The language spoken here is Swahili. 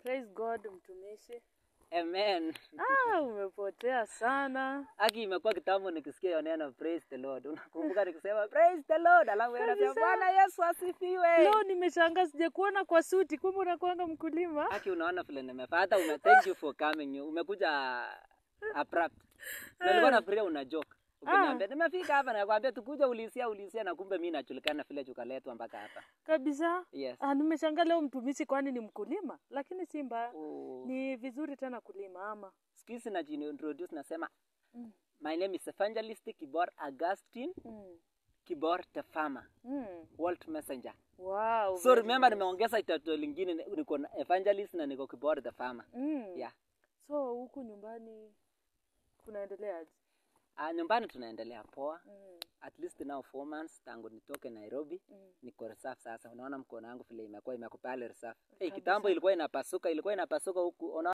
Praise God mtumishi. Amen. Ah, umepotea sana. Aki imekuwa kitambo nikisikia hiyo neno praise the Lord. Unakumbuka nikisema praise the Lord, alafu yeye anasema Kabisa. Bwana Yesu asifiwe. Leo nimeshangaa sijakuona kwa suti, kumbe unakuanga mkulima. Aki unaona vile nimefaa. Hata ume thank you for coming. You- Umekuja abrupt. Na Nilikuwa nafikiria una joke. Ukiniambia nimefika hapa na nakwambia tukuja ulisia ulisia na kumbe mimi najulikana vile tukaletwa mpaka hapa. Kabisa. Yes. Ah, nimeshangaa leo mtumishi kwani ni mkulima, lakini si mbaya. Oh. Ni vizuri tena kulima ama. Siku hizi najiintroduce nasema Mm. my name is Evangelist Kibor Augustine Mm. Kibor the farmer, Mm. World Messenger. Wow. So very remember nice. nimeongeza title lingine niko na evangelist na niko Kibor the farmer. Mm. Yeah. So huku nyumbani kunaendeleaje? Ah, nyumbani tunaendelea poa. Mm. At least now four months tangu nitoke Nairobi Mm. niko reserve sasa. Unaona mkono wangu vile imekuwa imekuwa pale reserve. Hey, Kabisa. kitambo ilikuwa inapasuka, ilikuwa inapasuka huku. Unaona